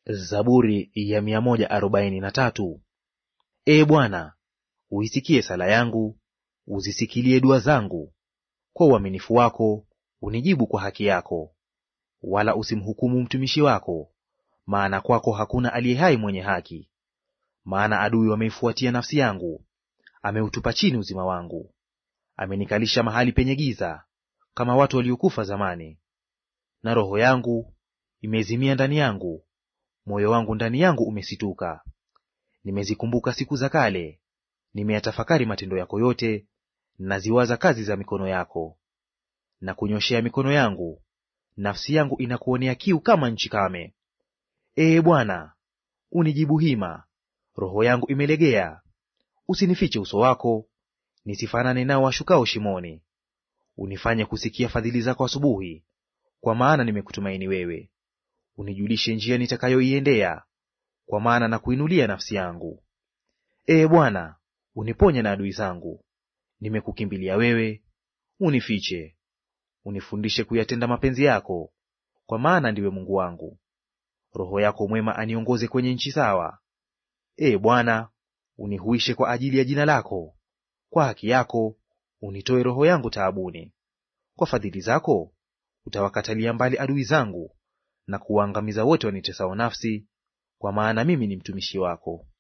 Zaburi ya mia moja arobaini na tatu. Ee Bwana, uisikie sala yangu, uzisikilie dua zangu. Kwa uaminifu wako unijibu kwa haki yako. Wala usimhukumu mtumishi wako, maana kwako hakuna aliye hai mwenye haki. Maana adui wameifuatia nafsi yangu, ameutupa chini uzima wangu. Amenikalisha mahali penye giza, kama watu waliokufa zamani. Na roho yangu imezimia ndani yangu, moyo wangu ndani yangu umesituka. Nimezikumbuka siku za kale, nimeyatafakari matendo yako yote, naziwaza kazi za mikono yako. Na kunyoshea mikono yangu, nafsi yangu inakuonea kiu kama nchi kame. Ee Bwana, unijibu hima, roho yangu imelegea. Usinifiche uso wako, nisifanane nao washukao shimoni. Unifanye kusikia fadhili zako asubuhi, kwa maana nimekutumaini wewe. Unijulishe njia nitakayoiendea, kwa maana na kuinulia nafsi yangu. Ee Bwana, uniponye na adui zangu. Nimekukimbilia wewe, unifiche. Unifundishe kuyatenda mapenzi yako, kwa maana ndiwe Mungu wangu. Roho yako mwema aniongoze kwenye nchi sawa. Ee Bwana, unihuishe kwa ajili ya jina lako. Kwa haki yako unitoe roho yangu taabuni. Kwa fadhili zako utawakatalia mbali adui zangu, na kuwaangamiza wote wanitesao nafsi, kwa maana mimi ni mtumishi wako.